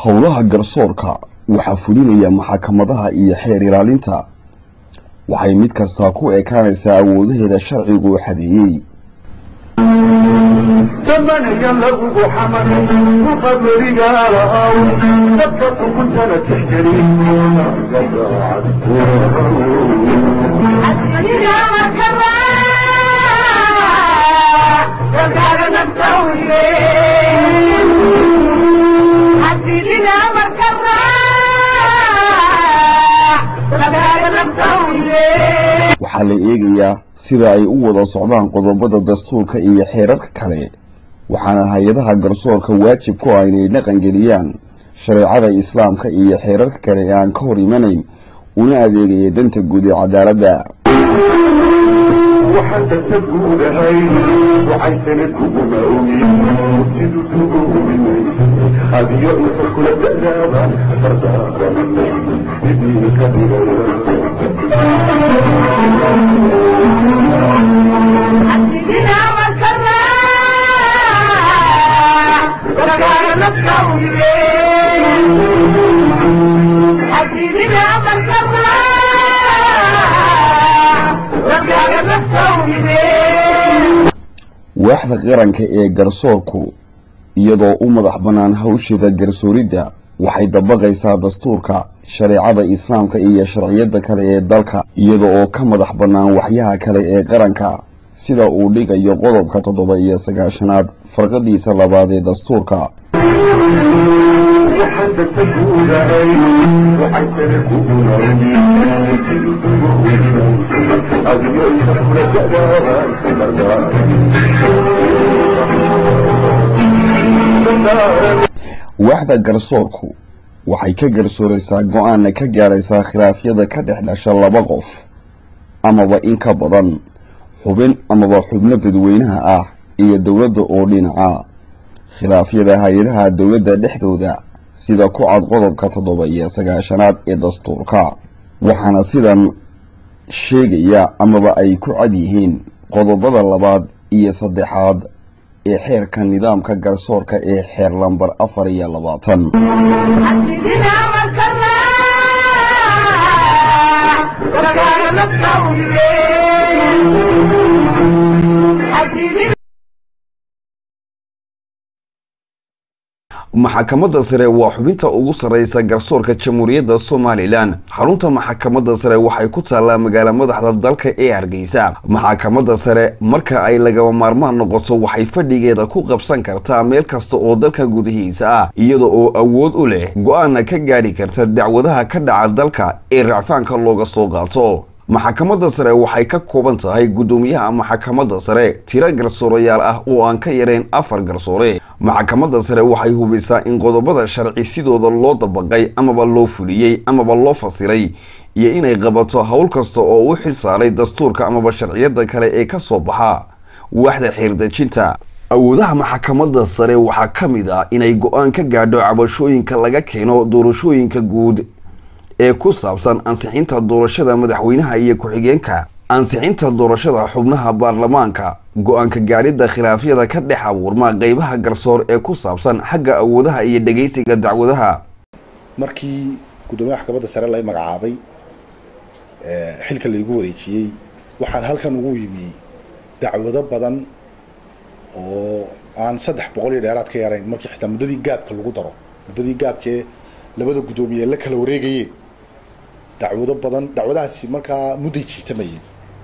howlaha garsoorka waxaa fulinaya maxkamadaha iyo xeer ilaalinta waxay mid kastaa ku ekaanaysaa awoodaheeda sharcigu xadeeyey zamaniga lagugu xamaray muqaberigaalahaw dadka xukuntana tixgelin waxaa la eegayaa sida ay u wada socdaan qodobada dastuurka iyo xeerarka kale waxaana hay-adaha garsoorka waajib ku ah inay dhaqangeliyaan shareecada islaamka iyo xeerarka kale ee aan ka hor imanayn una adeegaya danta guud ee cadaaladda waxaan danta guudahay waxay sanadkuguma ogi murtidu duguminay adiyo inta kula da'daaba fardaaranay idinka waaxda qaranka ee garsoorku iyadoo u madax bannaan hawsheeda garsooridda waxay dabaqaysaa dastuurka shareecada islaamka iyo sharciyada kale ee dalka iyada oo ka madax bannaan waxyaha kale ee qaranka sida uu dhigayo qodobka toddoba iyo sagaashanaad farqadiisa labaad ee dastuurka waxaan danta guudahay waxay sanadkuguma ogi murtidu duguminay adiyo inta kula da'daaba fardaaranay waaxda garsoorku waxay ka garsooraysaa go-aanna ka gaadhaysaa khilaafyada ka dhex dhasha laba qof amaba in ka badan xubin amaba xubno dadweynaha ah iyo dowladda oo dhinaca khilaafyada hay-adaha dowladda dhexdooda sida ku cad qodobka toddoba iyo sagaashanaad ee dastuurka waxaana sidan sheegaya amaba ay ku cad yihiin qodobada labaad iyo saddexaad ee xeerka nidaamka garsoorka ee xeer lambar afar iyo labaatan maxkamadda sare waa xubinta ugu sarreysa garsoorka jamhuuriyadda somalilan xarunta maxkamadda sare waxay ku taallaa magaala madaxda dalka ee hargeysa maxkamadda sare marka ay lagaba maarmaan noqoto waxay fadhigeeda ku qabsan kartaa meel kasta oo dalka gudihiisa ah iyada oo awood u leh go-aanna ka gaadhi karta dacwadaha ka dhaca dalka ee racfaanka looga soo qaato maxkamadda sare waxay ka kooban tahay guddoomiyaha maxkamadda sare tiro garsoorayaal ah oo aan ka yarayn afar garsoore maxkamadda sare waxay hubisaa in qodobada sharci sidooda loo dabaqay amaba loo fuliyey amaba loo fasiray iyo inay qabato howl kasta oo u xil saaray dastuurka amaba sharciyada kale ee ka soo baxa waaxda xiirdejinta awoodaha maxkamadda sare waxaa ka mid ah inay go-aan ka gaadho cabashooyinka laga keeno doorashooyinka guud ee ku saabsan ansixinta doorashada madaxweynaha iyo ku-xigeenka ansixinta doorashada xubnaha baarlamaanka go-aanka gaadhidda khilaafyada ka dhex abuurma qeybaha garsoor ee ku saabsan xagga awoodaha iyo dhegeysiga dacwadaha markii guddoomiyaha maxkamadda sare la magacaabay xilka laygu wareejiyey waxaan halkan ugu yimi dacwado badan oo aan saddex boqol iyo dheeraad ka yarayn markii xitaa muddadii gaabka lagu daro muddadii gaabkee labada guddoomiye la kala wareegayeen dacwado badan dacwadahaasi markaa mudday jiitamayeen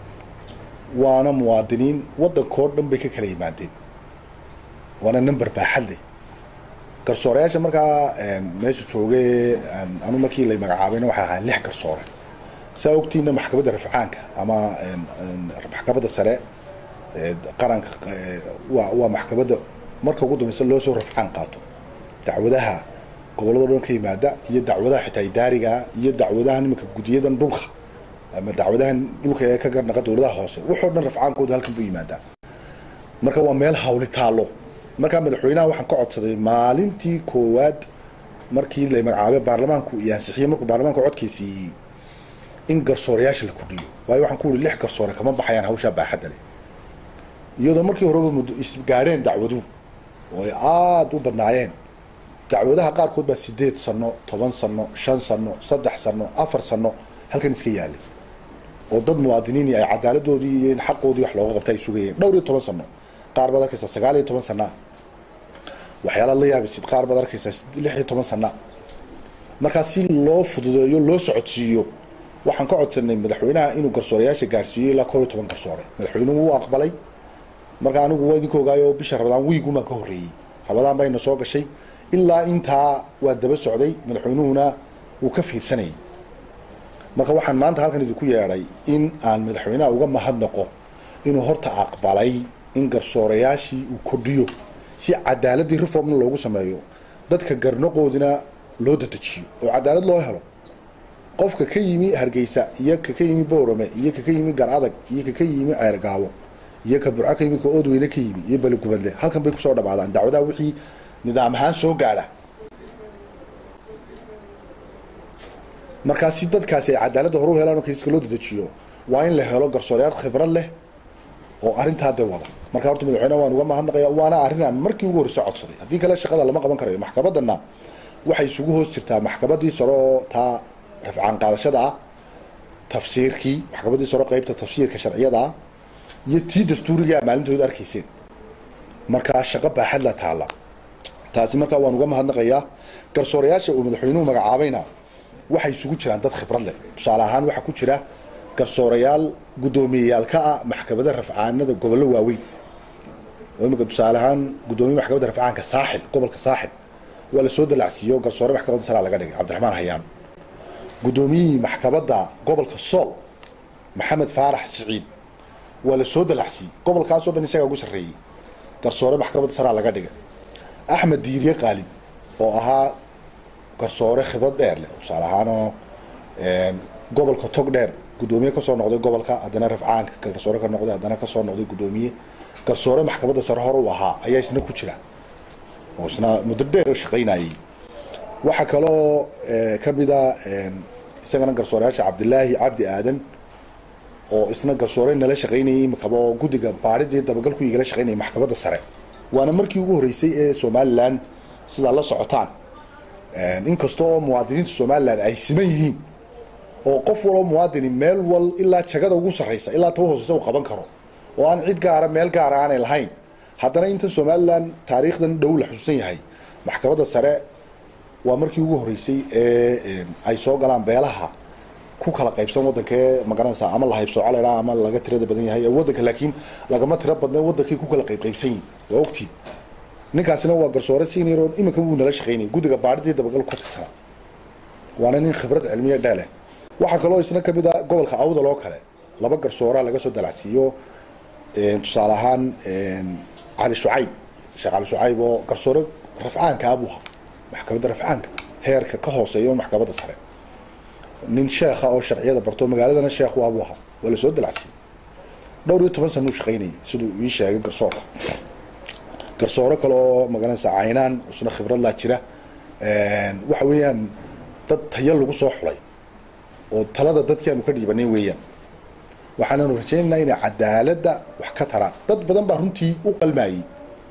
waana muwaadiniin waddankao dhan bay ka kala yimaadeen waana number baaxad leh garsoorayaasha markaa meesha jooge anu markii lay magacaabayna waxay ahaan lix garsoore saa ogtiina maxkamadda rafcaanka ama maxkamadda sare qaranka waa waa maxkamadda marka ugu dambeysa loo soo rafcaan qaato dacwadaha gobolladoo dhan ka yimaada iyo dacwadaha xitaa idaariga iyo dacwadaha nimanka guddiyadan dhulka ama dacwadahan dhulka ee ka garnaqa dowladaha hoose waxoo dhan rafcaankooda halkan buu yimaadaa marka waa meel hawli taalo markaa madaxweynaha waxaan ka codsaday maalintii koowaad markii la magacaabay baarlamaanku iyo ansixiyey markuu baarlamaanku codkaysiiyey in garsoorayaasha la kordhiyo waayo waxaan ku uri lix garsoore kama baxayaan hawshaa baaxadda leh iyadoo markii horeba muddo isgaadheen dacwaduhu oo ay aada u badnaayeen dacwadaha qaarkood baa sideed sano toban sano shan sano saddex sano afar sano halkan iska yaalay oo dad muwaadiniini ay cadaaladoodii iyo in xaqoodii wax looga qabta ay sugayeen dhowr iyo toban sano qaar baad arkaysa sagaal iyo toban sanaa waxyaalaad la yaabisid qaar baad arkaysa lix iyo toban sanaa markaa si loo fududeeyo loo socodsiiyo waxaan ka codsanay madaxweynaha inuu garsoorayaasha gaarsiiyo ilaa koob iyo toban garsoore madaxweynuhu wuu aqbalay marka anigu waa idinka ogaayo bisha rabadaan wiigumaan ka horreeyey rabadaan bayna soo gashay ilaa intaa waa daba socday madaxweynuhuna wuu ka fiirsanayay marka waxaan maanta halkan idinku yeedhay in aan madaxweynaha uga mahadnaqo inuu horta aqbalay in garsoorayaashii uu kordhiyo si cadaaladii reformna loogu sameeyo dadka garnaqoodina loo dadejiyo oo cadaalad loo helo qofka ka yimi hargeysa iyo ka ka yimi boorame iyo ka ka yimi gar adag iyo ka ka yimi ceergaabo iyo ka burco ka yimi ka oodweyne ka yimi iyo beligubadle halkan bay kusoo dhamaadaan dacwadaha wixii nidaam ahaan soo gaadha markaa si dadkaasi ay cadaaladda horu helaan oo kiisaska loo dadejiyo waa in la helo garsooreyaal khibrad leh oo arrintaa de wada marka horta madaxweyneha waan uga mahadnaqaya waana arrin aan markii ugu horreyso codsaday haddii kale shaqada lama qaban karayo maxkamadana waxay isugu hoos jirtaa maxkamadii sare oo taa rafcaan qaadashada ah tafsiirkii maxkamadii sare qeybta tafsiirka sharciyada ah iyo tii dastuurigaa maalintooda arkayseen markaa shaqo baaxad la taala taasi markaa waan uga mahadnaqayaa garsoorayaasha uu madaxweynuhu magacaabayna waxay isugu jiraan dad khibrad leh tusaale ahaan waxaa ku jira garsoorayaal guddoomiyeyaal ka ah maxkamada rafcaanada gobollo waaweyn oo imika tusaale ahaan guddoomiye maxkamadda rafcaanka saaxil gobolka saaxil waa lasoo dalacsiiyo garsoore maxkamadda saraa laga dhigay cabdiraxmaan hayaan guddoomiyihii maxkamadda gobolka sool maxamed faarax siciid waa lasoo dalacsiiyey gobolkaasoo dhan isagaa ugu sarreeyey garsoore maxkamadda saraa laga dhigay axmed diiriye qaalib oo ahaa garsoore khibrad dheer leh tusaale ahaanoo gobolka tog dheer guddoomiye kasoo noqday gobolka haddana rafcaanka garsoore ka noqday haddana kasoo noqday guddoomiye garsoore maxkamadda sare hore u ahaa ayaa isna ku jira oo isna muddo dheer shaqaynayay waxaa kaloo kamida isagana garsooreyaasha cabdilaahi cabdi aadan oo isna garsoore nala shaqaynayay imikaba oo guddiga baadhidii dabagalku igala shaqaynayay maxkamadda sare waana markii ugu horreysay ee somalilan sidaa la socotaan inkasta oo muwaadiniinta somalilan ay siman yihiin oo qof waloo muwaadini meel wal ilaa jagada ugu sarreysa ilaa taba hooseysa uu qaban karo oo aan cid gaara meel gaara aanay lahayn haddana inta somalilan taariikhdan dhow la xusuusan yahay maxkamadda sare waa markii ugu horreysay ee ay soo galaan beelaha ku kala qaybsan waddankee magaranaysa ama la haybsooco laydhaa ama laga tirada badan yahay ee waddanka laakiin lagama tiro badna waddankay ku kala qaybqaybsan yihin waa ogtiin ninkaasina waa garsoore senior oo iminka wuu nala shaqaynayay guddiga baadhidii dabagal ka tirsana waana nin khibrad cilmiya dheeleh waxaa kaloo isna kamid a gobolka awdal oo kale laba garsooraa laga soo dalacsiiyo tusaale ahaan cali shucayb sheekh cali shucayb oo garsoore rafcaanka abuha maxkamadda rafcaanka heerka ka hooseeya maxkamadda sare nin sheekha oo sharciyada barto magaaladana sheekhu abu ahaa waa lasoo dalacsiiyey dhowr iyo toban sana u shaqaynayay siduu ii sheegay garsoorka garsooro kale oo magaranaysa caynaan isna khibrad laa jira waxa weeyaan dad tayo lagu soo xulay oo talada dadkii aanu ka dhiibanay weeyaan waxaananu rajaynaynaa inay cadaaladda wax ka taraan dad badan baa runtii u qalmayey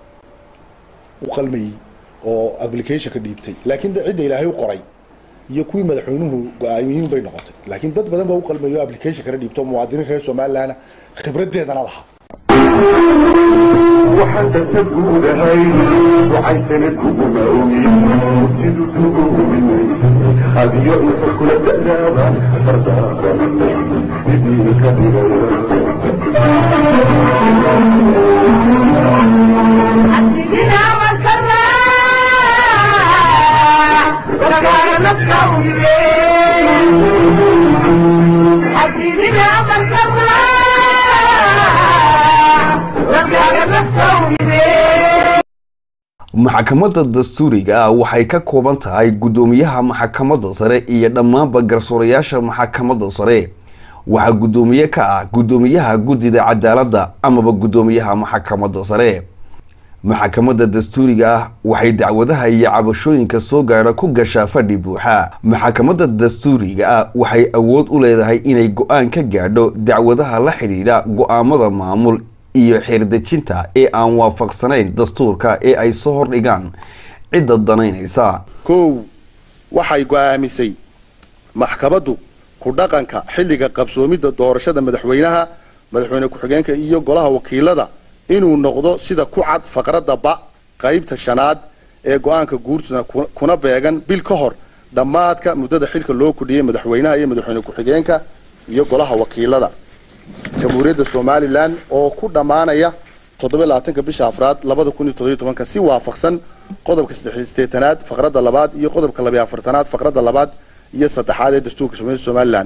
u qalmayey oo applicationka dhiibtay laakiin cidda ilaahay u qoray iyo kuwii madaxweynuhu go-aamiyiin bay noqotay laakiin dad badan baa u qalmayo o application kana dhiibto muwaadiniin reer somalilandna khibraddeedana lahaa waxaan dasa guudahay waxaysana kuguma ogin sidu duumin adiyo inta kula da'daaba fardaaqanay sidii ka maxkamadda dastuuriga ah waxay ka kooban tahay guddoomiyaha maxkamadda sare iyo dhammaanba garsoorayaasha maxkamadda sare waxaa guddoomiye ka ah guddoomiyaha guddida cadaaladda amaba guddoomiyaha maxkamadda sare maxkamadda dastuuriga ah waxay dacwadaha iyo cabashooyinka soo gaadha ku gashaa fadhi buuxa maxkamadda dastuuriga ah waxay awood u leedahay inay go-aan ka gaadho dacwadaha la xidhiidha go-aamada maamul iyo xirdejinta ee aan waafaqsanayn dastuurka ee ay soo hordhigaan cidda danaynaysa kow waxay go'aamisay maxkamaddu ku dhaqanka xilliga qabsoomidda doorashada madaxweynaha madaxweyne ku-xigeenka iyo golaha wakiilada inuu noqdo sida ku cad faqradda ba qaybta shanaad ee go-aanka guurtuna kuna beegan bil ka hor dhammaadka muddada xilka loo kudhiyey madaxweynaha iyo madaxweyne ku-xigeenka iyo golaha wakiilada jamhuuriyadda somalilan oo ku dhammaanaya toddobylabaatanka bisha afraad labada kun iyo toddobiyo tobanka si waafaqsan qodobka saddexisteetanaad faqradda labaad iyo qodobka labiyo afartanaad faqradda labaad iyo saddexaad ee dastuurka jamhuuriyadda somalilan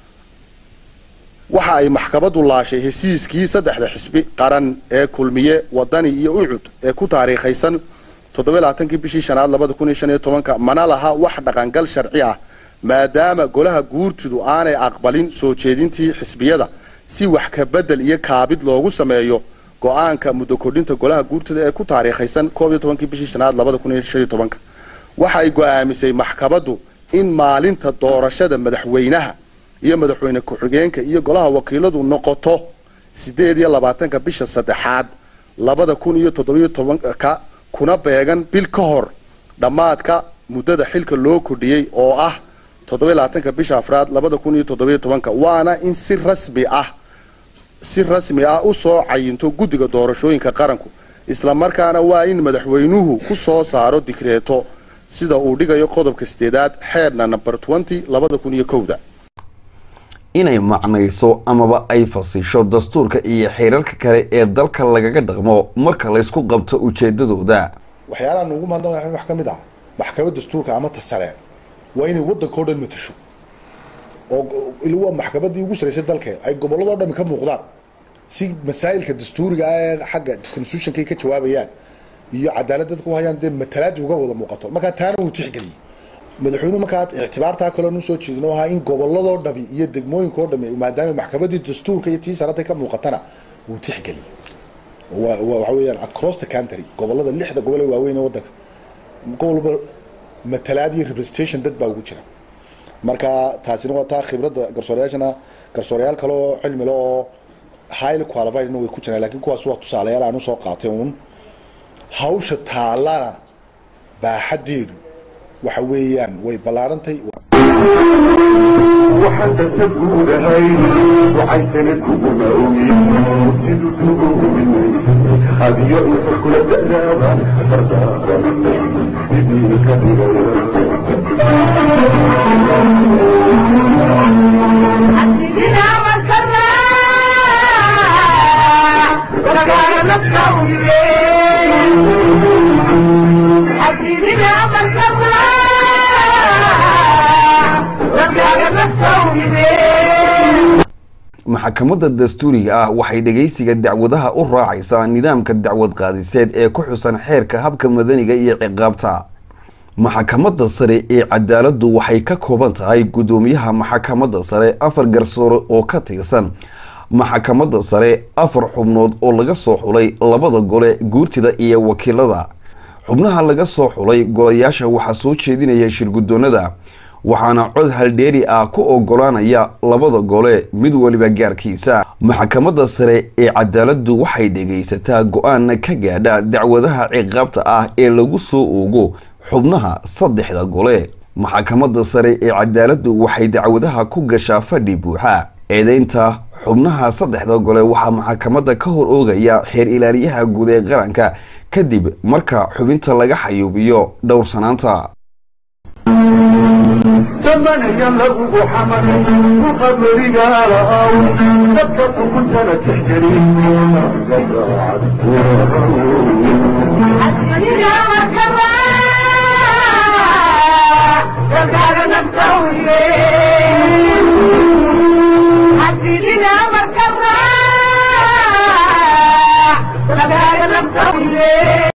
waxa ay maxkamaddu laashay hesiiskii saddexda xisbi qaran ee kulmiye wadani iyo ucud ee ku taariikhaysan toddobalaatankii bishii shanaad labada kun iyo shan iyo tobanka mana laha wax dhaqangal sharci ah maadaama golaha guurtidu aanay aqbalin soo jeedintii xisbiyada si wax ka bedel iyo kaabid loogu sameeyo go-aanka muddo kordhinta golaha guurtida ee ku taariikhaysan koob iyo tobankii bishii shanaad labada kun iyo shan iyo tobanka waxa ay go-aamisay maxkamaddu in maalinta doorashada madaxweynaha iyo madaxweyne ku-xigeenka iyo golaha wakiiladu noqoto sideed iyo labaatanka bisha saddexaad labada kun iyo toddobiyo tobanka kuna beegan bil ka hor dhammaadka muddada xilka loo kordhiyey oo ah toddobiyo labaatanka bisha afraad labada kun iyo toddobiyo tobanka waana in si rasmi ah si rasmi ah u soo cayinto guddiga doorashooyinka qaranku isla markaana waa in madaxweynuhu ku soo saaro digreeto sida uu dhigayo qodobka sideedaad xeerna number twenty labada kun iyo kowda inay macnayso amaba ay fasisho dastuurka iyo xeerarka kale ee dalka lagaga dhaqmo marka laysku qabto ujeedadooda waxyaalaha nuugu mahadnaq wax ka mid ah maxkamad dastuurka ama tasare waa inay waddanka o dhan matasho oo waa maxkamadii ugu saraysay dalka ay gobolladoo dhami ka muuqdaan si masaa'ilka dastuuriga ah ee xagga constitutionkay ka jawaabayaan iyo cadaalad dadka u hayaan dee matalaadi uga wada muuqato markaa taana wuu tixgeliyey madaxweynuhu markaa ictibaartaa kaloo nu soo jeedino ahaa in gobolladoo dhami iyo degmooyinkao dhami maadaama maxkamadii dastuurka iyo tii sarada ka muuqatana wuu tixgeliyey waxa weeyaan across the country gobollada lixda gobol ee waaweyn ee waddanka gobolba matalaad iyo representation dad baa ugu jira marka taasina waa taa khibradda garsoorayaashana garsoorayaal kale oo cilmile oo highly qualifiedna way ku jiraan lakin kuwaas waa tusaalayaal aan usoo qaatay uun hawsha taallana baaxadeedu waxa weeyaan way ballaarantay waxaan dasa guudahay waxaysana kuguma ogi murtidu duuminay adiyo inta kula da'daaba dardaaran idii ka maxkamadda dastuuriga ah waxay dhegaysiga dacwadaha u raacaysaa nidaamka dacwad qaadiseed ee ku xusan xeerka habka madaniga iyo ciqaabta maxkamadda sare ee cadaaladdu waxay ka kooban tahay guddoomiyaha maxkamadda sare afar garsoore oo ka tirsan maxkamadda sare afar xubnood oo laga soo xulay labada gole guurtida iyo wakiilada xubnaha laga soo xulay golayaasha waxaa soo jeedinaya shirguddoonada waxaana cod haldheeri ah ku ogolaanaya labada gole mid weliba gaarkiisa maxkamadda sare ee cadaaladdu waxay dhegaysataa go-aan ka gaadha dacwadaha ciqaabta ah ee lagu soo oogo xubnaha saddexda gole maxkamadda sare ee cadaaladdu waxay dacwadaha ku gashaa fadhi buuxa eedeynta xubnaha saddexda gole waxaa maxkamadda ka hor oogaya xeer ilaaliyaha guud ee qaranka kadib marka xubinta laga xayuubiyo dhowrsanaanta zamanaya lagugu xamaray muqabarigaalahaw dadka xukuntana tixgeli Yeah.